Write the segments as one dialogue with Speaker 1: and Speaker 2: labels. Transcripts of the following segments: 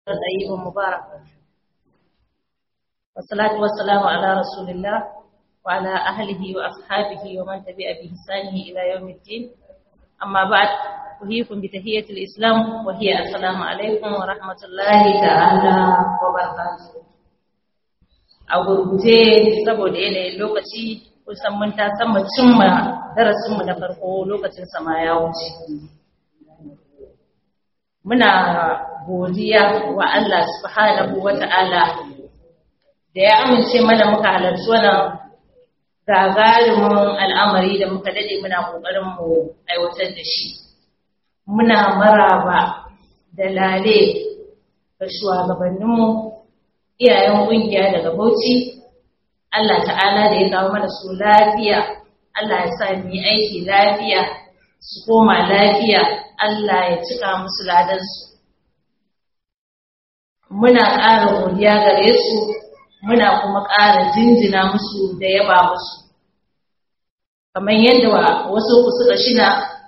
Speaker 1: طيب مبارك والصلاة والسلام على رسول الله وعلى أهله وأصحابه ومن تبع بإحسانه إلى يوم الدين أما بعد أحييكم بتحية الإسلام وهي السلام عليكم ورحمة الله تعالى وبركاته a gurguje saboda yanayin lokaci kusan mun ta san mu cimma darasinmu na farko lokacin sama ya wuce muna godiya wa Allah subhanahu wata'ala da ya amince mana muka halarci wannan gagarumin al'amari da muka dade muna kokarin mu aiwatar da shi muna maraba da lale ga shugabanninmu iyayen kungiya daga Bauchi Allah ta'ala da ya kawo mana su lafiya Allah ya sa mu yi aiki lafiya su koma lafiya Allah ya cika musu ladansu muna ƙara godiya gare su muna kuma ƙara jinjina musu da yaba musu kamar yadda wasu suka shina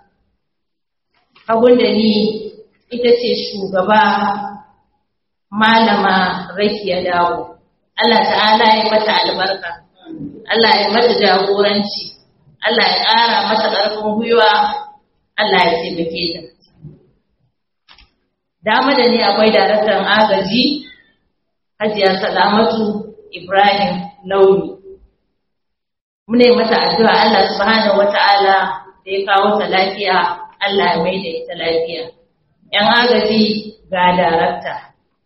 Speaker 1: abun da ni ita ce shugaba malama rakiya dawo Allah ta'ala ya mata albarka Allah ya mata jagoranci Allah ya ƙara mata ƙarfin gwiwa Allah ya taimake ta dama da ni akwai daraktan agaji hajiya salamatu ibrahim launi mune mata addu'a Allah subhanahu wata'ala da ya kawo ta lafiya Allah ya mai da ita lafiya yan agaji ga darakta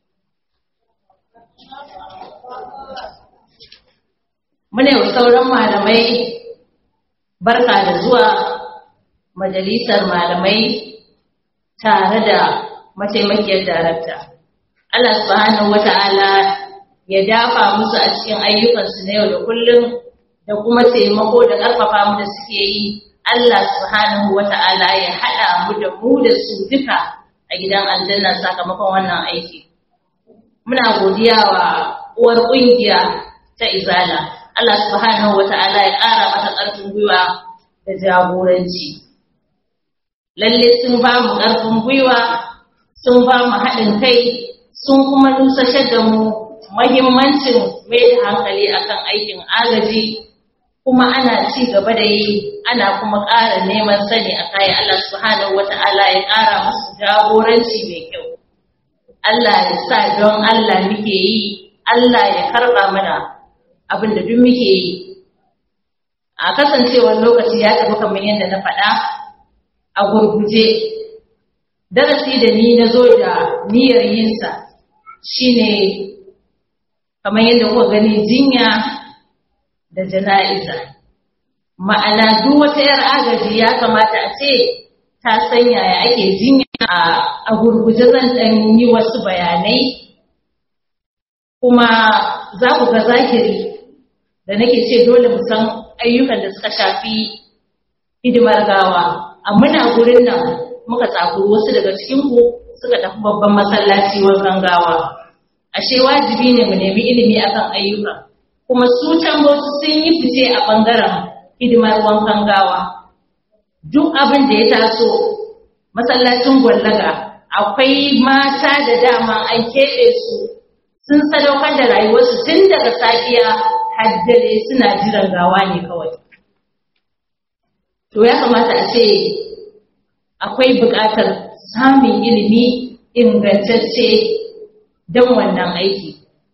Speaker 1: mune wa sauran malamai barka da zuwa majalisar malamai tare da mataimakiyar darakta. Allah subhanahu wata'ala ya dafa musu a cikin ayyukansu na yau da kullum da kuma taimako da ƙarfafa mu da suke yi. Allah subhanahu wata'ala ya haɗa mu da mu da su duka a gidan aljanna sakamakon wannan aiki. Muna godiya wa uwar ƙungiya ta Izala. Allah subhanahu wata'ala ya ƙara mata ƙarfin gwiwa da jagoranci. Lalle sun ba mu ƙarfin gwiwa sun ba mu haɗin kai sun kuma nusashar da mu mahimmancin mai da hankali akan aikin agaji kuma ana ci gaba da yi ana kuma ƙara neman sani a kayan Allah subhanahu wata'ala ya ƙara musu jagoranci mai kyau Allah ya sa don Allah muke yi Allah ya karɓa mana abin da duk muke yi a kasancewar lokaci ya tafi kamar yadda na faɗa a gurguje darasi da ni na zo da niyyar yinsa shine kamar yadda kuka gani jinya da jana'iza ma'ana duk wata 'yar agaji ya kamata a ce ta sanya ya ake jinya a gurguje zan ɗan yi wasu bayanai kuma za ku ga zakiri da nake ce dole mu san ayyukan da suka shafi hidimar gawa a muna gurin nan muka tsakuru wasu daga cikinku suka tafi babban masallaci wankan gawa ashe wajibi ne mu nemi ilimi akan ayyuka kuma su can wasu sun yi fice a bangaren hidimar wankan gawa duk abin da ya taso masallacin gwallaga akwai mata da dama an keɓe su sun sadaukar da rayuwarsu tun daga safiya har dare suna jiran gawa ne kawai to ya kamata a ce akwai buƙatar samun ilimi ingantacce don wannan aiki.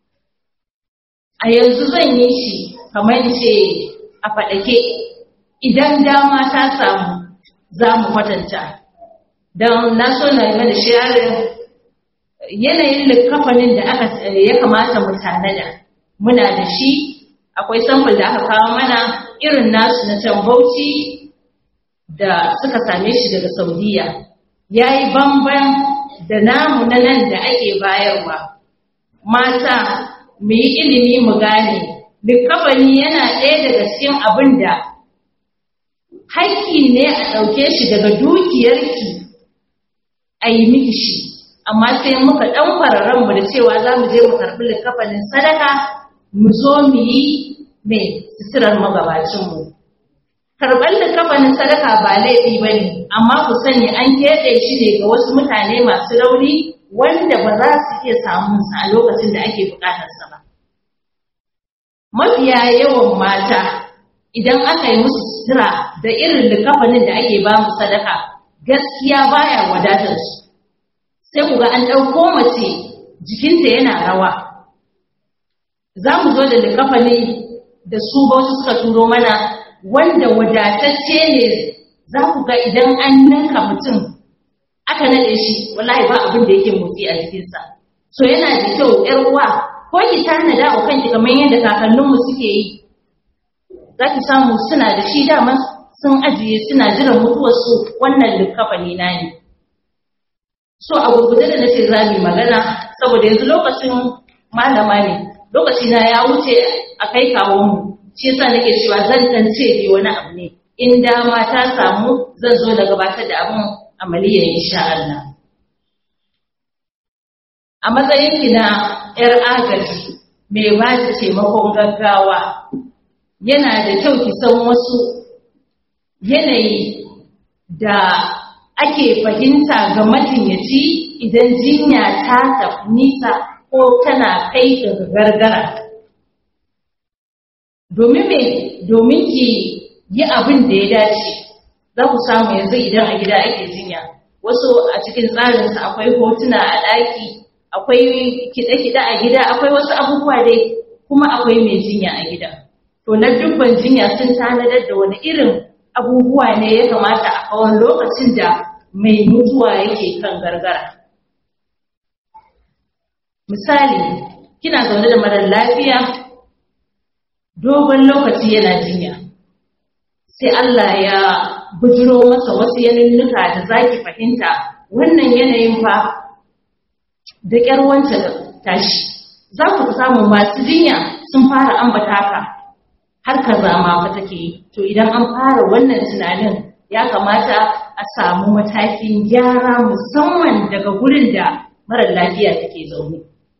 Speaker 1: A yanzu zan yi shi kamar ce a faɗake idan dama ta samu za mu kwatanta. Don na so na yi mana sharin yanayin likafanin da aka ya kamata mu tanada. Muna da shi, akwai samfur da aka kawo mana irin nasu na can bauchi da suka same shi daga saudiya ya yi bamban da namu na nan da ake bayarwa mata mu yi ilimi mu gane likabani yana ɗaya daga cikin abin da haƙƙi ne a ɗauke shi daga dukiyarki a yi miki shi amma sai muka ɗan fararen mu da cewa za mu je mu karɓi likafanin sadaka mu zo mu yi mai suturar magabacinmu karɓar likafanin sadaka ba laifi ba ne amma ku sani an keɓe shi ne ga wasu mutane masu rauni wanda ba za su iya samun sa a lokacin da ake bukatarsa ba mafiya yawan mata idan aka yi musu sutura da irin likafanin da ake ba mu sadaka gaskiya baya wadatar su sai ku ga an ɗauko mace jikinta yana rawa za mu zo da likafani da su wasu suka turo mana wanda wadatacce ne za ku ga idan an ninka mutum aka naɗe shi wallahi ba abin da yake motsi a jikinsa so yana da kyau ‘yar uwa ko ki tanada wa kanki kamar yadda kakanninmu suke yi za ki samu suna da shi dama sun ajiye suna jiran mutuwarsu wannan likafani na ne so a gurguje da nace za mu magana saboda yanzu lokacin malama ne lokaci na ya wuce a kai kawo mu shi yasa nake cewa zan dan ce dai wani abu ne in dama ta samu zan zo da gabatar da abin amaliya insha Allah a matsayin ki na yar agaji mai ba da taimakon gaggawa yana da kyau ki san wasu yanayi da ake fahimta ga majinyaci idan jinya ta tafi nisa ko tana kai ga gargara. Domin me domin ki yi abin da ya dace, za ku samu yanzu idan a gida ake jinya. Wasu a cikin tsarinsa akwai hotuna a ɗaki, akwai kiɗe-kiɗe a gida, akwai wasu abubuwa dai kuma akwai mai jinya a gida. To na dubban jinya sun tanadar da wani irin abubuwa ne ya kamata a kawon lokacin da mai mutuwa yake kan gargara. Misali, kina zaune da marar lafiya dogon lokaci yana jinya, sai Allah ya bujiro masa wasu yanunnuka da za ki fahimta wannan yanayin fa da ƙyar wancan tashi. Za ku samu masu jinya sun fara ambata ka har kaza ma fa take yi to idan an fara wannan tunanin ya kamata a samu matakin gyara musamman daga gurin da marar lafiya take zaune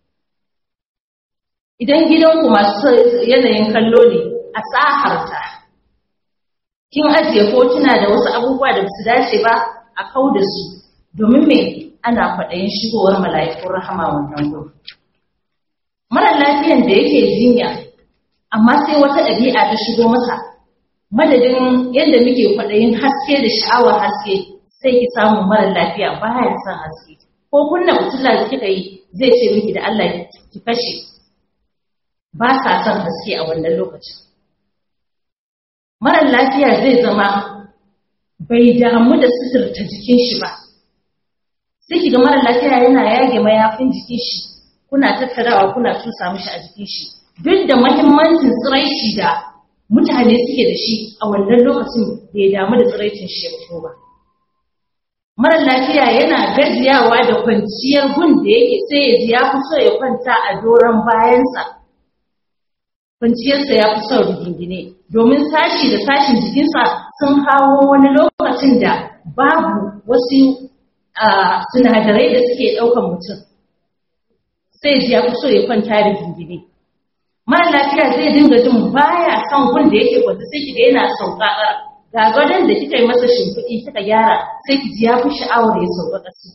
Speaker 1: idan gidanku masu yanayin kallo ne a tsaharta kin ajiye hotuna da wasu abubuwa da su dace ba a kau da su domin me ana kwaɗayin shigowar mala'ikun rahama wannan gurin marar lafiyan da yake jinya amma sai wata ɗabi'a ta shigo masa madadin yadda muke kwaɗayin haske da sha'awar haske sai ki samu mara lafiya baya son haske ko kunna fitila da kika yi zai ce miki da Allah ki kashe ba sa son haske a wannan lokacin mara lafiya zai zama bai damu da suturta jikin shi ba sai ki ga mara lafiya yana yage mayafin jikin shi kuna tattarawa kuna tusa mishi a jikin shi duk da mahimmancin tsiraici da mutane suke da shi a wannan lokacin bai damu da tsiraicin shi ya ba. Mara lafiya yana gajiyawa da kwanciyar gun da yake sai ya ji ya fi so ya kwanta a doron bayansa. Kwanciyarsa ya fi son rigingine domin sashi da sashin jikinsa sun kawo wani lokacin da babu wasu sinadarai da suke ɗaukan mutum. Sai ji ya fi so ya kwanta rigingine. mara lafiya zai dinga jin baya son gun da yake kwanta sai kiga yana sauka ga gadon da kika yi masa shimfiɗi kika gyara sai ki ji ya fi sha'awar ya sauka ƙasa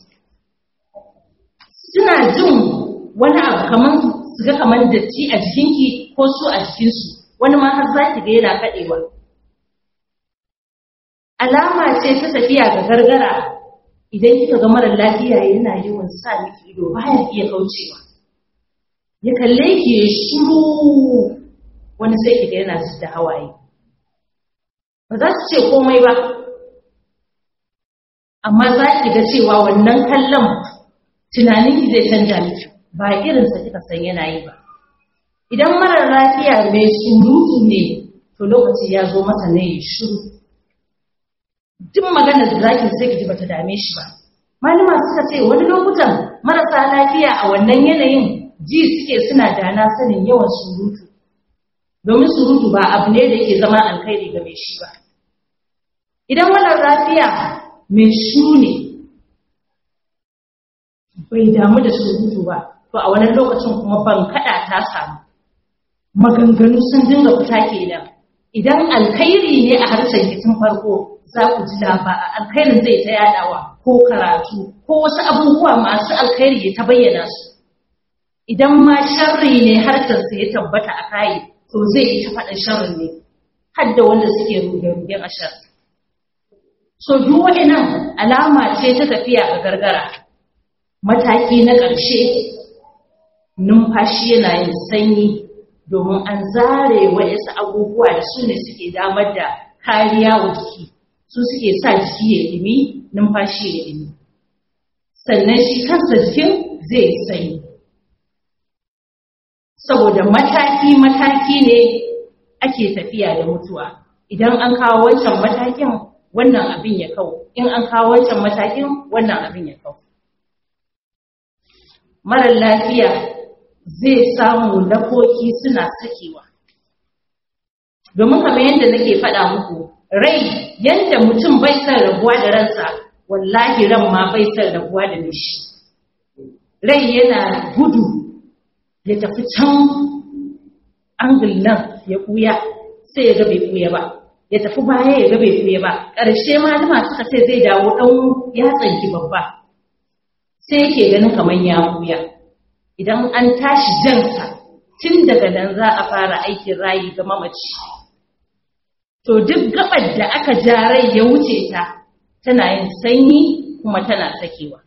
Speaker 1: suna jin wani abu kamar su ga kamar datti a jikinki ko su a jikinsu wani ma har za ki ga yana kaɗewa alama ce ta tafiya ga gargara idan kika ga mara lafiya yana yawan sa miki ido baya iya kaucewa ya kalle ki ya shiru wani sai ki ga yana da hawaye ba za su ce komai ba amma za ki ga cewa wannan kallon tunanin ki zai canja miki ba irinsa kika san yana yi ba idan marar lafiya mai surutu ne to lokaci ya zo masa ne ya shiru duk maganar da zaki sai ki ji bata dame shi ba malama suka ce wani lokutan marasa lafiya a wannan yanayin ji suke suna dana sanin yawan surutu domin surutu ba abu ne da yake zama alkhairi ga mai shi ba idan marar lafiya mai shiru ne bai damu da surutu ba to a wannan lokacin kuma ban kada ta samu maganganu sun dinga fita kenan idan alkhairi ne a harshen tun farko za ku ji laba alkhairin zai ta yadawa ko karatu ko wasu abubuwa masu alkhairi ya ta bayyana su idan ma sharri ne harkarsa ya tabbata a kayi to zai yi ta faɗin sharrin ne har da wanda suke ruge-rugen a shar so duk nan alama ce ta tafiya a gargara mataki na ƙarshe numfashi yana yin sanyi domin an zare waɗansu abubuwa da su ne suke damar da kariya wa jiki su suke sa jiki ya ɗimi numfashi ya ɗimi sannan shi kansa jikin zai yi sanyi saboda mataki-mataki ne ake tafiya da mutuwa idan an kawo wancan matakin wannan abin ya kau in an kawo wancan matakin wannan abin ya kau marar lafiya zai samu lafoki suna sakewa domin kamar yadda nake faɗa muku rai yadda mutum bai son rabuwa da ransa wallahi ran ma bai son rabuwa da mishi rai yana gudu ya tafi can angul nan ya ɓuya sai ya ga bai ɓuya ba ya tafi baya ya ga bai ɓuya ba ƙarshe ma dama suka ce zai dawo ɗan yatsanki babba sai yake ganin kamar ya ɓuya idan an tashi jansa tun daga nan za a fara aikin rayi ga mamaci to duk gabar da aka ja rai ya wuce ta tana yin sanyi kuma tana sakewa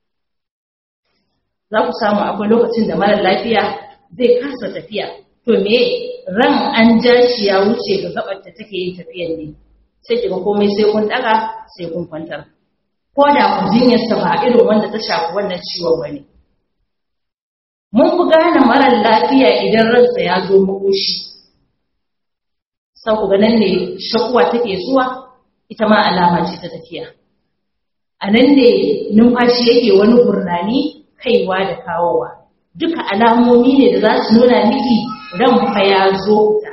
Speaker 1: za ku samu akwai lokacin da mara lafiya zai kasa tafiya to me ran an ja shi ya wuce ga gabar da take yin tafiyan ne sai kiga komai sai kun daga sai kun kwantar ko da ku jinyarsa ba irin wanda ta shafi wannan ciwon bane mun fi gane marar lafiya idan ransa ya zo makoshi sau ku ganin ne shakuwa take zuwa ita ma alama ce ta tafiya a nan ne numfashi yake wani gurnani kaiwa da kawowa duka alamomi ne da za su nuna miki ran fa ya zo fita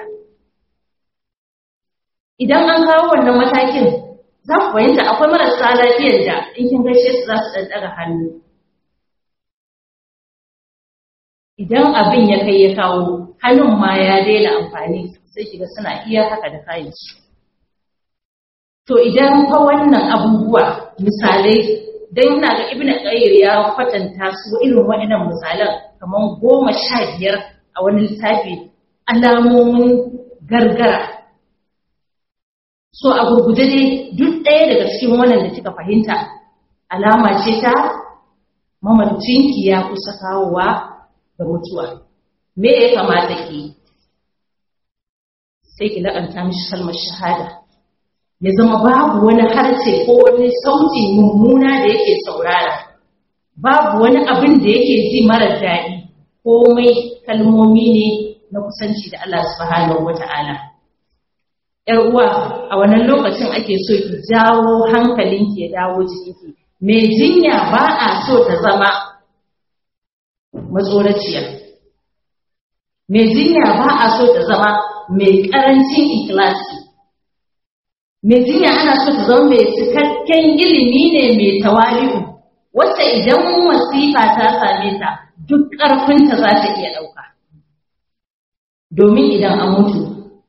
Speaker 1: idan an kawo wannan matakin za ku fahimta akwai marasa lafiyar da in kin gaishe su za su ɗan ɗaga hannu idan abin ya kai ya kawo hannun ma ya daina amfani sai kiga suna iya haka da kayan su to idan fa wannan abubuwa misalai dan ina ga ibnu qayyim ya kwatanta su irin waɗannan misalan kaman goma sha biyar a wani littafi alamomin gargara so a gurguje dai duk ɗaya daga cikin wannan da kika fahimta alama ce ta mamacinki ya kusa kawowa da mutuwa me ya kamata ki sai ki la'anta mishi kalmar shahada ya zama babu wani harce ko wani sauti mummuna da yake saurara babu wani abin da yake ji mara daɗi komai kalmomi ne na kusanci da Allah subhanahu wata'ala ‘yar uwa a wannan lokacin ake so ki jawo hankalinki ya dawo jikinki mai jinya ba a so ta zama matsoraciya mai jinya ba a so ta zama mai ƙarancin ikilasi mai jinya ana so ta zama mai cikakken ilimi ne mai tawali'u wacce idan wasifa ta same ta duk ƙarfinta za ta iya ɗauka domin idan an mutu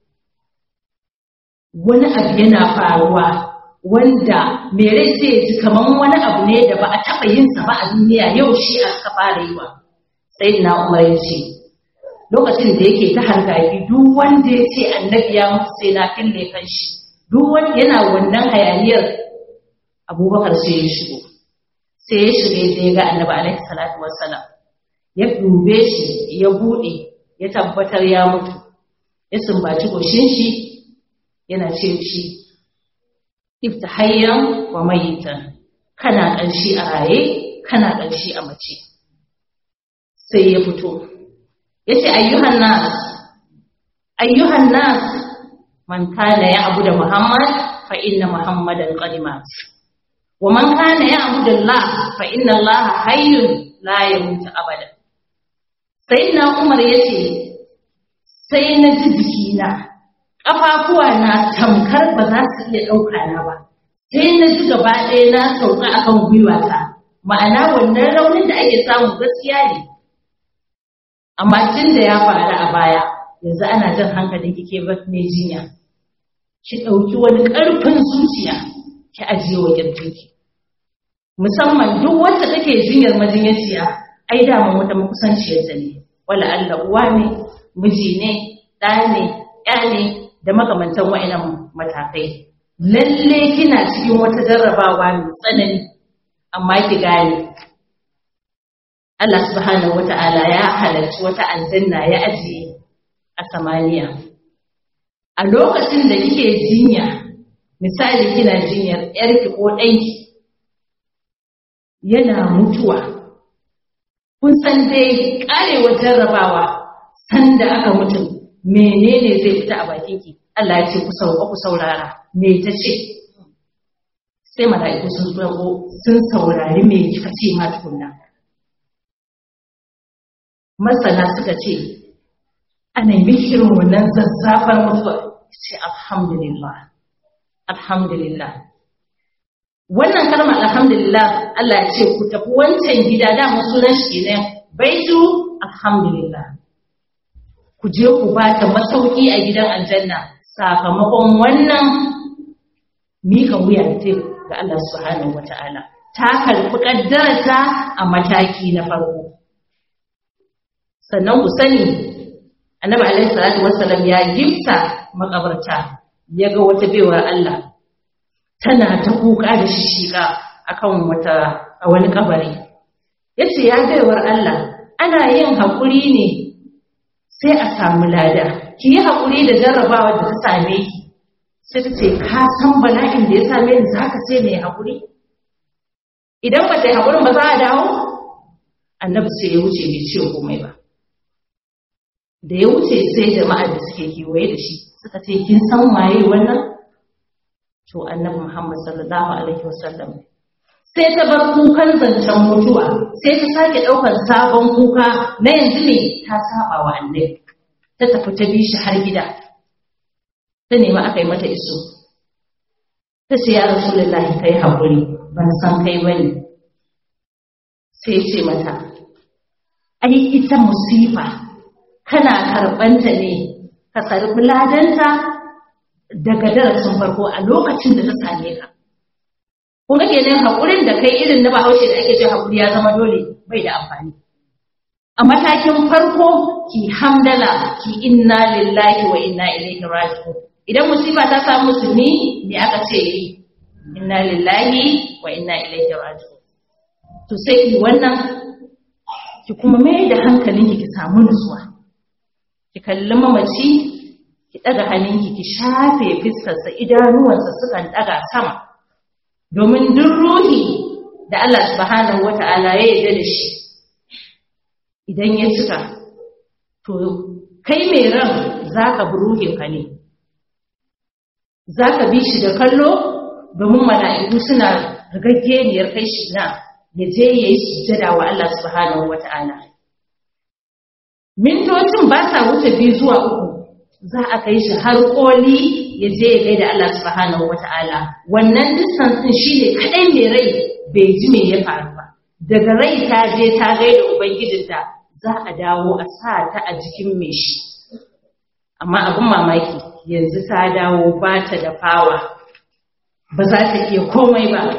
Speaker 1: wani abu yana faruwa wanda mai rai sai ya ji kamar wani abu ne da ba a taɓa yinsa ba a duniya yau shi aka fara yi wa sai na umar ya ce lokacin da yake ta hargagi duk wanda ya ce annabi ya mutu sai na fille kan shi duk wanda yana wannan hayaniyar abubakar sai ya shigo sai ya shiga ya ga annabi alaihi salatu wassalam ya dube shi ya bude ya tabbatar ya mutu ya sumbaci goshin shi yana ce shi ifta hayyan wa mayitan kana ƙanshi a raye kana ƙanshi a mace sai ya fito ya ce ayyuhan nas ayyuhan nas man kana ya abu da muhammad fa inna muhammadan qadimat wa man kana ya abu da allah fa inna allah hayyun la yamutu abada sai na umar ya ce sai na ji jikina ƙafafuwa na tamkar ba za su iya ɗauka na ba sai na ji gaba ɗaya na sauka akan gwiwata ma'ana wannan raunin da ake samu gaskiya ne amma tun da ya faru a baya yanzu ana jan hankalin kike ba mai jinya ki ɗauki wani ƙarfin zuciya ki ajiye wa ƙirjinki musamman duk wacce take jinyar majinyaciya ai daman wata makusanciyarta ne wala Allah uwa ne miji ne ɗa ne ya ne da makamantan wa'inan matakai lalle kina cikin wata jarrabawa mai tsanani amma ki gane Allah subhanahu wata'ala ya halarci wata aljanna ya ajiye a samaniya a lokacin da kike jinya misali kina jinyar yarki ko ɗanki yana mutuwa kun san dai karewar jarrabawa sanda aka mutum menene zai fita a bakinki Allah ya ce ku sauka ku saurara me ta ce sai mala'iku sun zo sun saurari me kika ce ma tukunna masana suka ce ana yi irin wannan zazzafar mutuwa ce alhamdulillah alhamdulillah wannan kalmar alhamdulillah Allah ya ce ku tafi wancan gida da sunan shi ne baitu alhamdulillah ku je ku ba ta masauki a gidan aljanna sakamakon wannan mika wuya ce ga Allah subhanahu wata'ala ta karɓi ƙaddarta a mataki na farko sannan ku sani annabi alaihi salatu wassalam ya gifta makabarta ya ga wata baiwar Allah tana ta kuka da shishika akan wata a wani kabari yace ya baiwar Allah ana yin haƙuri ne sai a samu lada ki yi haƙuri da jarrabawa da ta same ki sai ta ce ka san bala'in da ya same ni za ka ce mai haƙuri idan ba ta yi haƙurin ba za a dawo annabi sai ya wuce bai ce komai ba da ya wuce sai jama'a da suke kewaye da shi suka ce kin san waye wannan to annabi muhammad sallallahu alaihi wasallam sai ta bar kukan zancen mutuwa sai ta sake ɗaukar sabon kuka na yanzu ne ta saba wa annabi ta tafi ta bi shi har gida ta nemi aka yi mata iso ta ce ya rasulullahi kai haƙuri ban san kai bane sai ce mata ai ita musifa kana karɓanta ne ka sarfi ladanta daga darasin farko a lokacin da ta same ka kun ga kenan haƙurin da kai irin na bahaushe da ake cewa haƙuri ya zama dole bai da amfani a matakin farko ki hamdala ki inna lillahi wa inna ilaihi raji'un idan musiba ta samu musulmi me aka ce yi inna lillahi wa inna ilaihi raji'un to sai ki wannan ki kuma mai da hankalinki ki samu nutsuwa ki kalli mamaci ki daga hannunki ki shafe fiskarsa idanuwansa sukan daga sama domin duk ruhi da Allah subhanahu wata'ala ya yarda da shi idan ya cika to kai mai ran zaka bi ruhinka ne zaka bi shi da kallo domin mala'iku suna rigaggeniyar kai shi na ya je ya yi sujjada wa Allah subhanahu wata'ala mintocin ba sa wuce biyu zuwa uku za a kai shi har koli ya je ya gaida Allah subhanahu wata'ala wannan distance din shine kadai mai rai bai ji me ya faru ba daga rai ta je ta gaida ubangijinta za a dawo a sa ta a jikin mai shi amma abin mamaki yanzu ta dawo ba ta da fawa ba za ta iya komai ba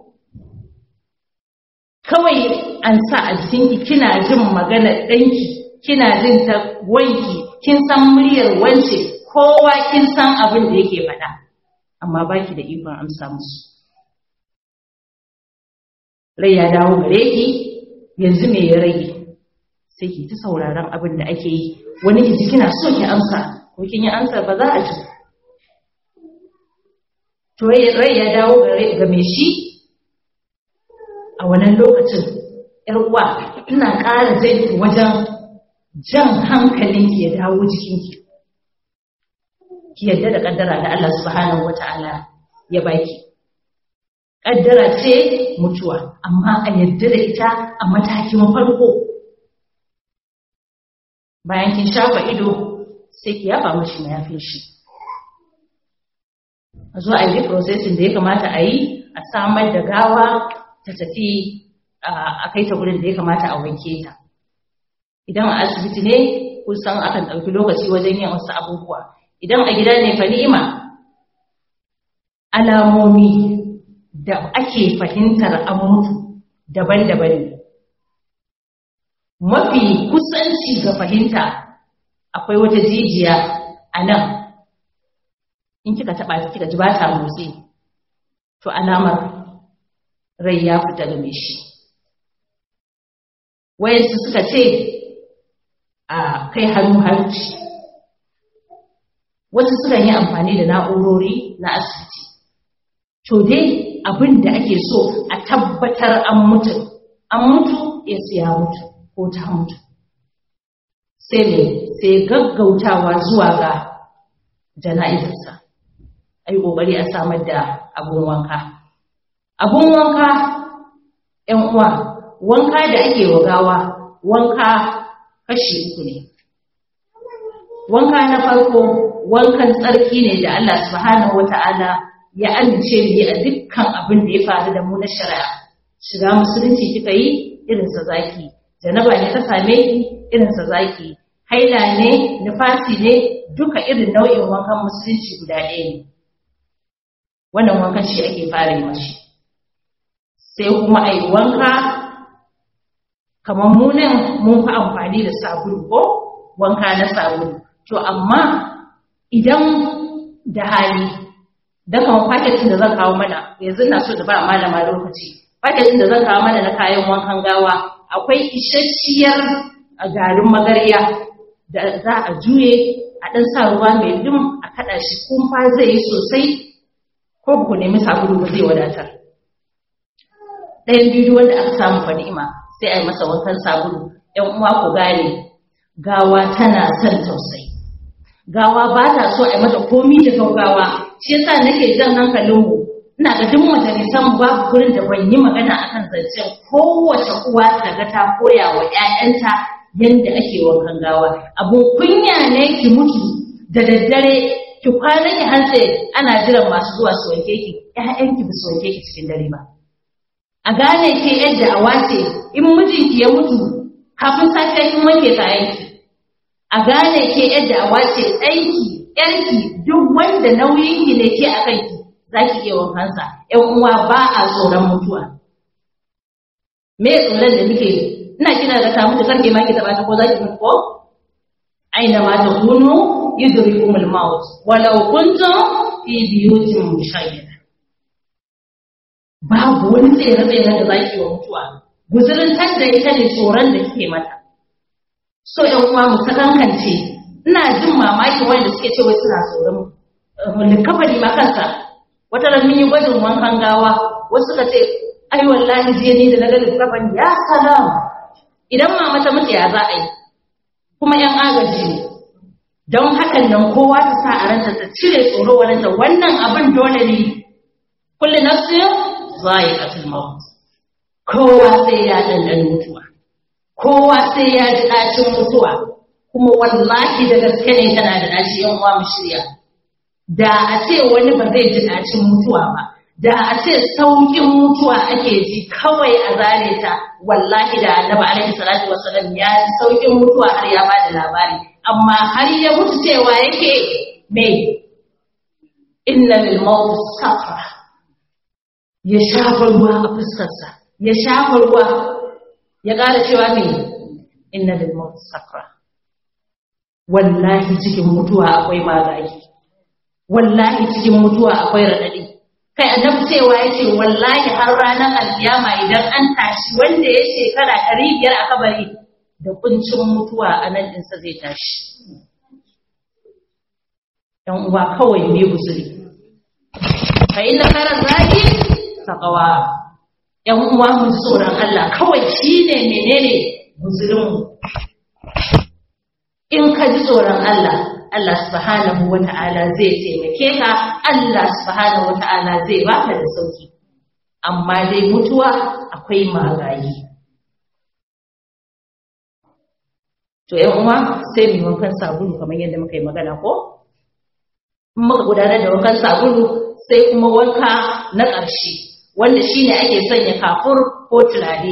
Speaker 1: kawai an sa a jikinki kina jin maganar ɗanki kina jin ta wanki kin san muryar wance kowa kin san abin da yake faɗa amma baki da ikon amsa musu rai ya dawo gare ki yanzu me ya rage sai ki ta sauraron abin da ake yi wani ki kina so ki amsa ko kin yi amsa ba za a ji to rai ya dawo gare ga me shi a wannan lokacin yar uwa ina ƙara jin wajen jan hankalinki ya dawo jikinki ki yadda da kaddara da Allah subhanahu wata'ala ya baki kaddara ce mutuwa amma a yadda da ita a matakin farko bayan kin shafa ido sai ki yaba mashi mayafin shi a zo a yi processing da ya kamata a yi a samar da gawa ta tafi a kai ta gurin da ya kamata a wanke ta idan a asibiti ne kusan akan ɗauki lokaci wajen yin wasu abubuwa idan a gida ne fa ni'ima alamomi da ake fahimtar an mutu daban-daban ne mafi kusanci ga fahimta akwai wata jijiya a nan in kika taɓa ta kika ji ba ta motsi to alamar rai ya fita game shi wayansu suka ce a kai hannu hanci wasu sukan yi amfani da na'urori na asibiti to dai abin da ake so a tabbatar an mutu an mutu ya siya mutu ko ta mutu sai ne sai gaggautawa zuwa ga jana'izarsa a yi ƙoƙari a samar da abun wanka abun wanka ‘yan uwa wanka da ake wa gawa wanka kashi uku ne wanka na farko wankan tsarki ne da Allah subhanahu wata'ala ya amince mu yi a dukkan abin da ya faru da mu na shari'a shiga musulunci kika yi irinsa zaki janaba ne ta same ki irinsa zaki haila ne nufasi ne duka irin nau'in wankan musulunci guda ɗaya ne wannan wankan shi ake fara yi mashi sai kuma a yi wanka kamar munan mun fi amfani da sabulu ko wanka na sabulu to amma idan da hali da kamar paketin da zan kawo mana yanzu na so da ba malama lokaci paketin da zan kawo mana na kayan wankan gawa akwai isasshiyar garin magarya da za a juye a ɗan sa ruwa mai dum a kaɗa shi kumfa zai yi sosai ko ku nemi sabulu ba zai wadatar ɗayan bidiyo wanda aka samu fa ni'ima sai a yi masa wankan sabulu ‘yan uwa ku gane gawa tana son tausayi gawa ba ta so a yi mata komi da gaugawa shi yasa nake jan hankalinmu ina ga duk majalisan babu gurin da ban yi magana akan zancen kowace uwa ta ga ta koya wa ‘ya'yanta yadda ake wankan gawa abun kunya ne ki mutu da daddare ki kwana ki hantse ana jiran masu zuwa su wanke ki ‘ya'yanki ba su wanke ki cikin dare ba a gane ke yadda a wace in mijinki ya mutu kafin safiya kin wanke kayanki a gane ke yadda a wace ɗanki ƴarki duk wanda nauyinki ne ke a kanki za ki iya wankansa ƴan uwa ba a tsoron mutuwa me tsoron da muke ina kina da ta mutu karke ma ki taɓa ta ko za ki mutu ko aina ma ta kunu yudrikumul maut walau kuntum fi biyutin mushayyada babu wani tsere-tsere da za ki wa mutuwa guzurin da ita ne tsoron da kike mata so yan uwa mu sakankance ina jin mamaki wanda suke cewa suna tsoron likafani ma kansa wata ran mun yi gwajin wankan gawa wasu suka ce ai wallahi je ni da naga likafani ya salam idan mama ta mutu ya za a yi kuma yan agaji ne don hakan nan kowa ta sa a ranta ta cire tsoro waranta wannan abin dole ne kullu nafsin za'iqatul maut kowa sai ya dandan mutuwa kowa sai ya ji dacin mutuwa kuma wallahi da gaske ne tana da daci yan uwa mu shirya da a ce wani ba zai ji dacin mutuwa ba da a ce saukin mutuwa ake ji kawai a zare ta wallahi da annabi alaihi salatu wasallam ya ji saukin mutuwa har ya bada labari amma har ya mutu cewa yake me inna lil maut sakra ya shafa ruwa a fuskarsa ya shafa ruwa ya ƙara cewa me inna lil maut sakra wallahi cikin mutuwa akwai magagi wallahi cikin mutuwa akwai radadi kai annabi cewa yace wallahi har ranar alkiyama idan an tashi wanda ya shekara ɗari biyar a kabari da kuncin mutuwa a nan ɗinsa zai tashi ‘yan uwa kawai ne guzuri fa inna khairar zaki taqwa ‘yan uwa mu tsoron Allah kawai shine menene guzurinmu in ka ji tsoron Allah Allah subhanahu wa ta'ala zai taimake ka Allah subhanahu wa ta'ala zai baka da sauki amma dai mutuwa akwai magayi to ‘yan uwa sai mu wankan sabulu kamar yadda muka yi magana ko in muka gudanar da wankan sabulu sai kuma wanka na ƙarshe wanda shine ake sanya kafur ko turare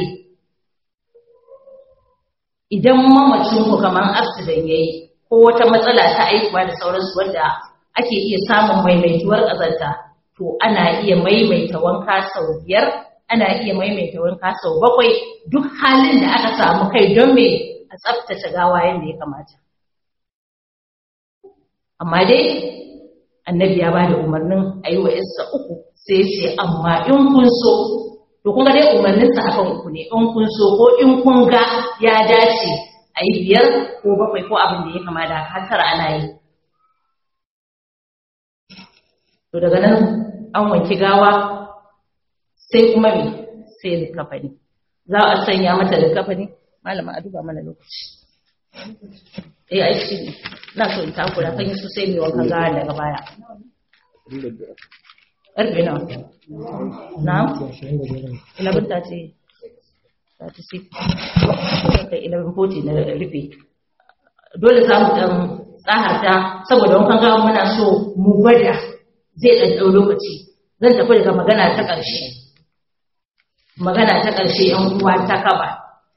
Speaker 1: idan mamacinku kamar accident yayi ko wata matsala ta aikuwa da sauransu wanda ake iya samun maimaituwar ƙazanta to ana iya maimaita wanka sau biyar ana iya maimaita wanka sau bakwai duk halin da aka samu kai don me a tsaftace gawa yadda ya kamata amma dai annabi ya bada umarnin a yi wa isa uku sai ce amma in kun so to kun ga dai umarninsa akan uku ne in kun so ko in kun ga ya dace a yi biyar ko bakwai ko abin da ya kama da har ana yi to daga nan an wanki gawa sai kuma me sai likafani za a sanya mata likafani malama a duba mana lokaci eh a cikin na so in takura kan yi su sai mai wankan gawa daga baya ƙarfe nawa na ilabin ta ce ta ce sai kai ilabin foti na rufe dole za mu ɗan tsaharta saboda wankan gawa muna so mu gwada zai ɗan ɗau lokaci zan tafi daga magana ta ƙarshe magana ta ƙarshe ‘yan uwa ta kaba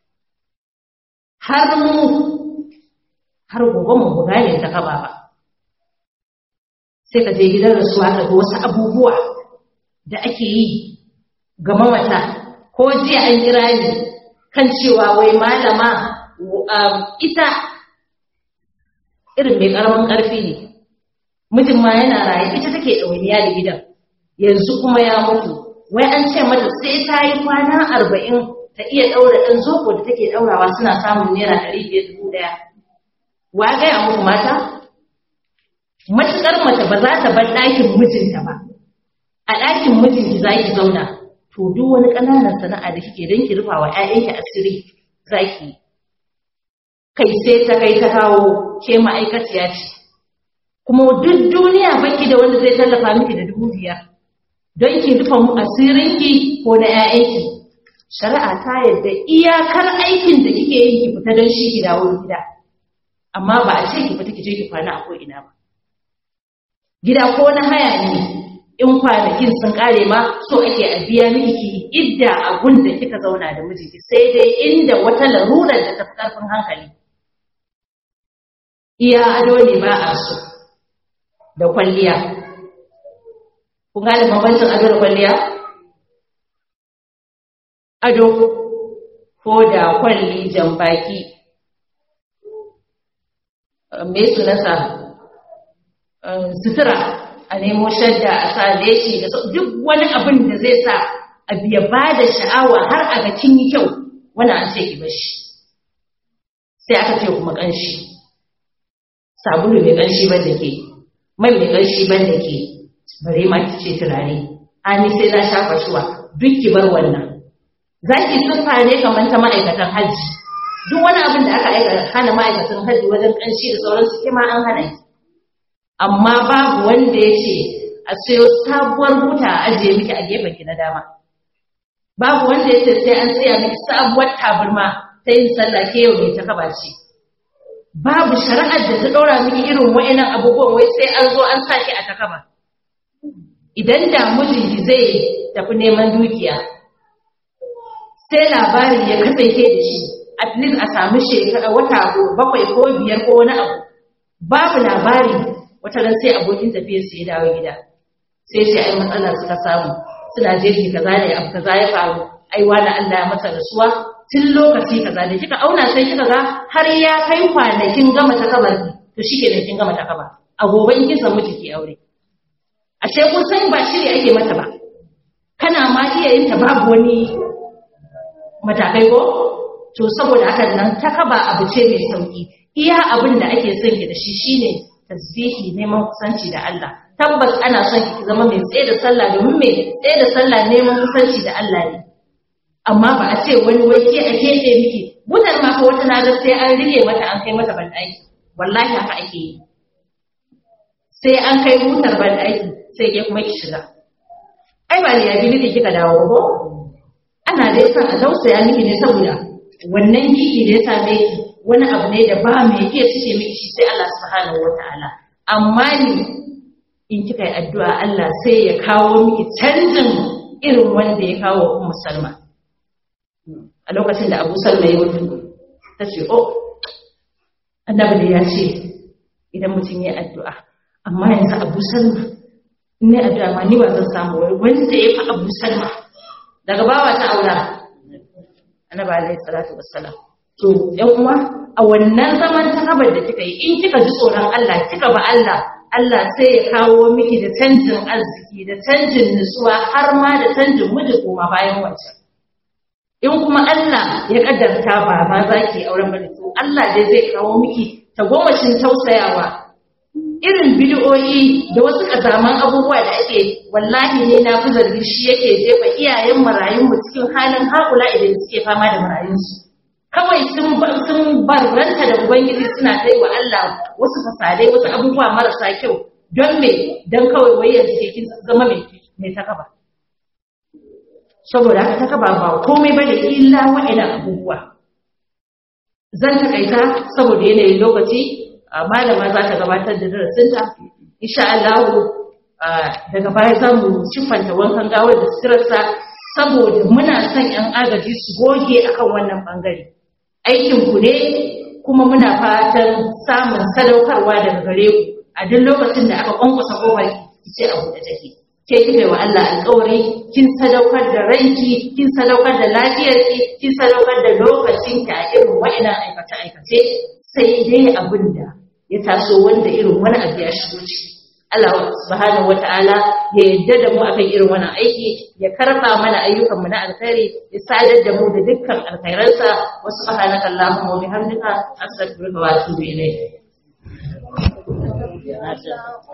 Speaker 1: har mu har gobe mu buga ne ta kaba ba sai ka je gidan rasuwa ka ga wasu abubuwa da ake yi ga mamata ko jiya an kira ni kan cewa wai malama ita irin mai ƙaramin ƙarfi ne mijin ma yana raye ita take ɗawainiya da gidan yanzu kuma ya mutu wai an ce mata sai ta yi kwana arba'in ta iya ɗaura ɗan zoko da take ɗaurawa suna samun naira ɗari biyar dubu ɗaya wa gaya muku mata matuƙar mace ba za ta bar ɗakin mijinta ba a ɗakin mijinki za ki zauna to duk wani ƙananan sana'a da kike don ki rufa wa 'ya'yanki asiri za ki kai sai ta kai ta kawo ke ma'aikaciya ce kuma duk duniya baki da wanda zai tallafa miki da dubu biyar don ki rufa mu asirinki ko na 'ya'yanki shari'a ta yadda iyakar aikin da kike yin ki fita don shi ki dawo gida amma ba a ce ki fita ki je ki kwana a ko'ina ba gida ko na haya ne in kwanakin sun kare ma so ake a biya miki ki idda a da kika zauna da mijinki sai dai inda wata larurar da tafi karfin hankali iya ado ne ba a so da kwalliya kun gane bambancin ado da kwalliya ado ko da kwalli jambaki me sunansa sutura a nemo shadda a sa leshi da duk wani abin da zai sa a biya ba da sha'awa har a ga kin yi kyau wani an ce ki bashi sai aka ce kuma ƙanshi sabulu mai ƙanshi ban da ke mai mai ƙanshi ban da ke bare ma ki ce turare ani sai na shafa shuwa duk ki bar wannan za ki siffa ne kamar ta ma'aikatan hajji duk wani abin da aka aika hana ma'aikatan hajji wajen ƙanshi da sauransu kima an hana ki amma babu wanda ya ce a sayo sabuwar buta a ajiye miki a gefen ki na dama babu wanda ya ce sai an tsaya miki sabuwar tabarma ta yin sallah ke yau mai ta kaba ce babu shari'ar da ta ɗora miki irin wa'annan abubuwan wai sai an zo an saki a takaba idan da mijinki zai tafi neman dukiya sai labarin ya kasance da shi at least a samu shekara wata bakwai ko biyar ko wani abu babu labari wata ran sai abokin tafiyar su ya dawo gida sai sai ai matsala suka samu suna jeji kaza ne abu kaza ya faru ai wani Allah ya masa rasuwa tun lokaci kaza da kika auna sai kika ga har ya kai kwanakin gama ta kabar to shikenan kin gama ta kaba a gobe in kin samu ki aure ashe kun san ba shiri ake mata ba kana ma iya yin ta babu wani matakai ko to saboda haka nan ta kaba abu ce mai sauki iya abin da ake son ki da shi shine tasbihi neman kusanci da Allah tabbas ana son ki zama mai tsaye da sallah domin mai tsaye da sallah neman kusanci da Allah ne amma ba a ce wani wai ke a kefe miki butar ma fa wata naga sai an rike mata an kai mata bandaki wallahi haka ake yi sai an kai butar bandaki sai ke kuma ki shiga ai ba liability kika dawo ko ana dai son a tausaya miki ne saboda wannan gigi da ya same ki wani abu ne da ba mai iya cike miki shi sai Allah subhanahu wataala amma ni in kika yi addu'a Allah sai ya kawo miki canjin irin wanda ya kawo Ummu Salma a lokacin da Abu Salma ya mutu ta ce oh annabi da ya ce idan mutum ya addu'a amma yanzu Abu Salma in ne addu'a ma ni ba zan samu wai wanda ya fi abu salma daga bawa ta aura annabi alaihi salatu wassalam to yan uwa a wannan zaman ta kabar da kika yi in kika ji tsoron Allah kika ba Allah Allah sai ya kawo miki da canjin arziki da canjin nutsuwa har ma da canjin miji koma bayan wancan in kuma Allah ya kaddarta ba ma za ki auren bane to Allah dai zai kawo miki tagomashin tausayawa irin bid'o'i da wasu kazaman abubuwa da ake wallahi ne na fi zargi shi yake jefa iyayen marayun mu cikin halin haƙula idan suke fama da marayunsu kawai sun sun barranta da ubangiji suna kai wa Allah wasu fasadai wasu abubuwa marasa kyau don me don kawai wai yanzu ke kin zama mai mai takaba saboda haka takaba ba komai bane illa wa'annan abubuwa zan takaita saboda yanayin lokaci malama za ta gabatar da darasinta insha Allah daga baya za mu siffanta wankan gawar da suturarsa saboda muna son 'yan agaji su goge akan wannan bangare aikinku ne kuma muna fatan samun sadaukarwa daga gare ku a duk lokacin da aka kwankwasa kofar ki ce a buɗe take ke kike wa Allah alƙawari kin sadaukar da ranki kin sadaukar da lafiyarki kin sadaukar da lokacinki a irin wa'annan aikace aikace sai dai abin da ya taso wanda irin wani abu ya shigo ciki Allah subhanahu wata'ala ya yadda da mu akan irin wannan aiki ya karba mana ayyukan mu na alkhairi ya sadar da mu da dukkan alkhairansa wa subhanaka allahumma wa bihamdika astaghfiruka wa atubu ilayk